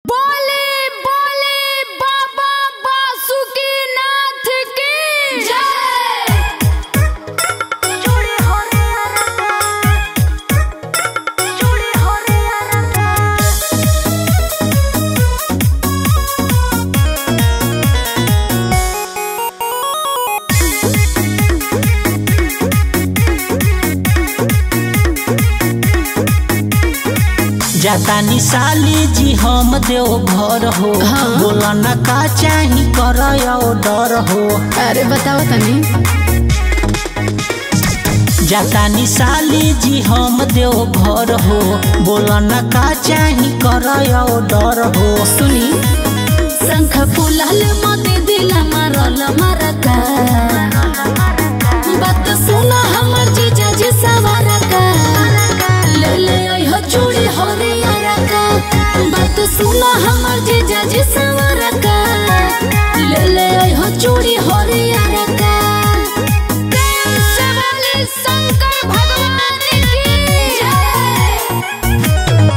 बोले बोले बाबा बासुकीनाथ की जय চুড়ি হরে আরাকা চুড়ি হরে আরাকা जातानी साली जी हम देव घर हो बोला न का चाही कर डर हो अरे बताओ तनी जातानी साली जी हम देव घर हो बोला न का चाही कर डर हो सुनी शंख फुलाल मते दिल मारल मरका बात सुना हमर जीजा जी सवारका ले ले ओह चूड़ी हरियर का बात सुना हमर जीजा जी सवारका ले ले ओह चूड़ी हरियर का प्रेम से बोले शंकर भगवान की जय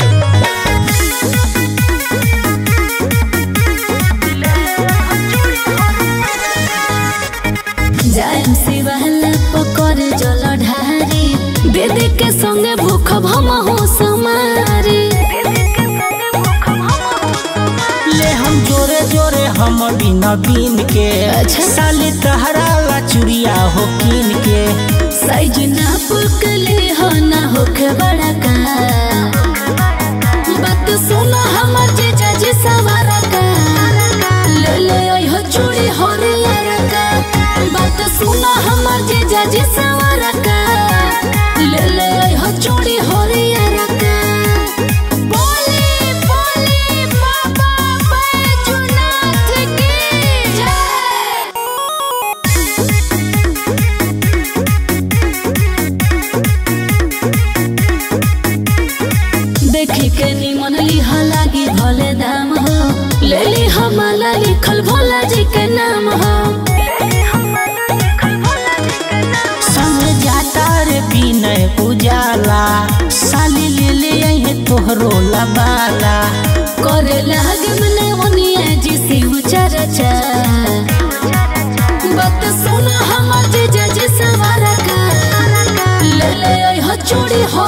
जायम शिवाला पकर जल ढारी बेदे के संगे भूख भम हो समारी ले हम जोरे जोरे हम बिन बिन के अच्छा। साली तहरा ला चुरिया हो किन के साइज ना पुकले हो ना होखे बड़ा का बात सुनो हमर जीजा जी सवारा का ले ले ओह चूड़ी हरियर का बात सुनो हमर जीजा जी सवारा का ले ले ओह चूड़ी हरियर का बोले बोले बाबा बैजूनाथ की जय देखी के निमन लिह लागी भले दाम हो ले ली हमारा लिखल भोला जी के नाम हो संग जाता रे बिनय उजाला साली ले ले अहे तोहरो लबाला करे लागे मने ओनिया जी शिव चर्चा बात सुन हमर जीजा जी सवारा का ले ले ओह चूड़ी हो